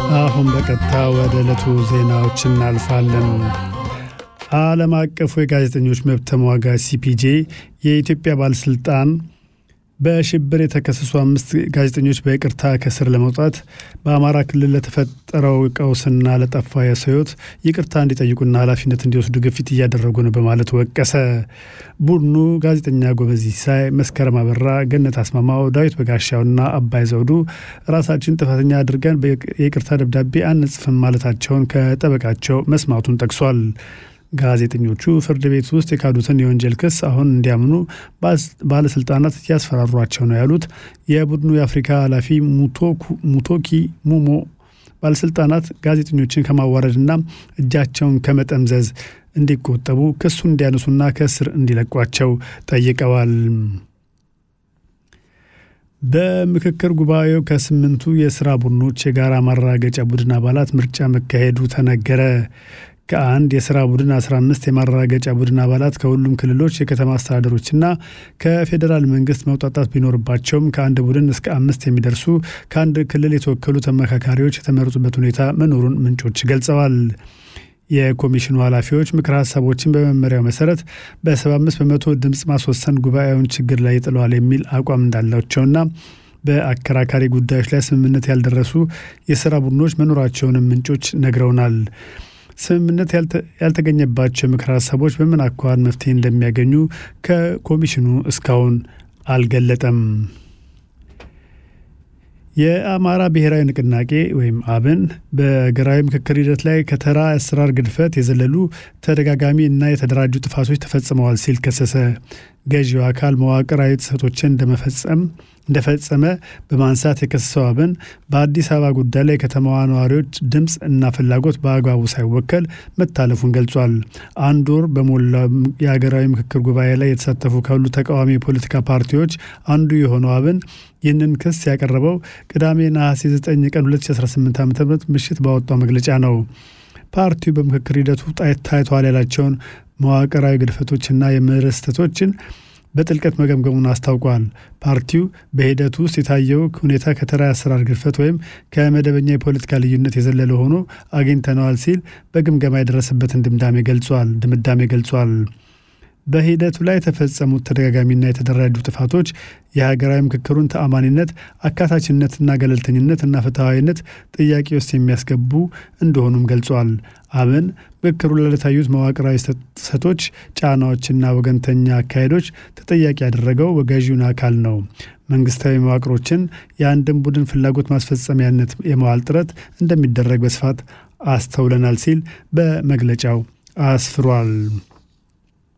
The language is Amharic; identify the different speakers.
Speaker 1: አሁን በቀጥታ ወደ ዕለቱ ዜናዎች እናልፋለን። ዓለም አቀፉ የጋዜጠኞች መብት ተሟጋች ሲፒጄ የኢትዮጵያ ባለሥልጣን በሽብር የተከሰሱ አምስት ጋዜጠኞች በይቅርታ ከስር ለመውጣት በአማራ ክልል ለተፈጠረው ቀውስና ለጠፋ የሰው ሕይወት ይቅርታ እንዲጠይቁና ኃላፊነት እንዲወስዱ ግፊት እያደረጉ ነው በማለት ወቀሰ። ቡድኑ ጋዜጠኛ ጎበዝ ሲሳይ፣ መስከረም አበራ፣ ገነት አስማማው፣ ዳዊት በጋሻውና አባይ ዘውዱ ራሳችን ጥፋተኛ አድርገን የይቅርታ ደብዳቤ አንጽፍም ማለታቸውን ከጠበቃቸው መስማቱን ጠቅሷል። ጋዜጠኞቹ ፍርድ ቤት ውስጥ የካዱትን የወንጀል ክስ አሁን እንዲያምኑ ባለስልጣናት እያስፈራሯቸው ነው ያሉት የቡድኑ የአፍሪካ ኃላፊ ሙቶኪ ሙሞ ባለስልጣናት ጋዜጠኞችን ከማዋረድና እጃቸውን ከመጠምዘዝ እንዲቆጠቡ ክሱን እንዲያነሱና ከእስር እንዲለቋቸው ጠይቀዋል። በምክክር ጉባኤው ከስምንቱ የስራ ቡድኖች የጋራ ማረጋገጫ ቡድን አባላት ምርጫ መካሄዱ ተነገረ። ከአንድ የስራ ቡድን 15 የማረጋገጫ ቡድን አባላት ከሁሉም ክልሎች የከተማ አስተዳደሮችና ከፌዴራል መንግስት መውጣጣት ቢኖርባቸውም ከአንድ ቡድን እስከ አምስት የሚደርሱ ከአንድ ክልል የተወከሉ ተመካካሪዎች የተመረጡበት ሁኔታ መኖሩን ምንጮች ገልጸዋል። የኮሚሽኑ ኃላፊዎች ምክር ሀሳቦችን በመመሪያው መሰረት በ75 በመቶ ድምፅ ማስወሰን ጉባኤውን ችግር ላይ ይጥለዋል የሚል አቋም እንዳላቸውና በአከራካሪ ጉዳዮች ላይ ስምምነት ያልደረሱ የስራ ቡድኖች መኖራቸውንም ምንጮች ነግረውናል። ስምምነት ያልተገኘባቸው ምክር ሀሳቦች በምን አኳኋን መፍትሄ እንደሚያገኙ ከኮሚሽኑ እስካሁን አልገለጠም። የአማራ ብሔራዊ ንቅናቄ ወይም አብን በሀገራዊ ምክክር ሂደት ላይ ከተራ አሰራር ግድፈት የዘለሉ ተደጋጋሚ እና የተደራጁ ጥፋቶች ተፈጽመዋል ሲል ከሰሰ። ገዢው አካል መዋቅራዊ ጥሰቶችን እንደመፈጸም እንደፈጸመ በማንሳት የከሰሰው አብን በአዲስ አበባ ጉዳይ ላይ የከተማዋ ነዋሪዎች ድምፅ እና ፍላጎት በአግባቡ ሳይወከል መታለፉን ገልጿል። አንድ ወር በሞላ የሀገራዊ ምክክር ጉባኤ ላይ የተሳተፉ ካሉ ተቃዋሚ የፖለቲካ ፓርቲዎች አንዱ የሆነው አብን ይህንን ክስ ያቀረበው ቅዳሜ ነሐሴ 9 ቀን 2018 ዓ ም ምሽት ባወጣው መግለጫ ነው። ፓርቲው በምክክር ሂደቱ ታይተዋል ያላቸውን መዋቅራዊ ግድፈቶችና የምህረት ስህተቶችን በጥልቀት መገምገሙን አስታውቋል። ፓርቲው በሂደቱ ውስጥ የታየው ሁኔታ ከተራ አሰራር ግድፈት ወይም ከመደበኛ የፖለቲካ ልዩነት የዘለለ ሆኖ አግኝተነዋል ሲል በግምገማ የደረሰበትን ድምዳሜ ገልጿል ድምዳሜ ገልጿል። በሂደቱ ላይ የተፈጸሙት ተደጋጋሚና የተደራጁ ጥፋቶች የሀገራዊ ምክክሩን ተአማኒነት፣ አካታችነትና ገለልተኝነት እና ፍትሐዊነት ጥያቄ ውስጥ የሚያስገቡ እንደሆኑም ገልጿል። አብን ምክክሩ ላይ ለታዩት መዋቅራዊ ጥሰቶች፣ ጫናዎችና ወገንተኛ አካሄዶች ተጠያቂ ያደረገው ገዢውን አካል ነው። መንግስታዊ መዋቅሮችን የአንድን ቡድን ፍላጎት ማስፈጸሚያነት የመዋል ጥረት እንደሚደረግ በስፋት አስተውለናል ሲል በመግለጫው አስፍሯል።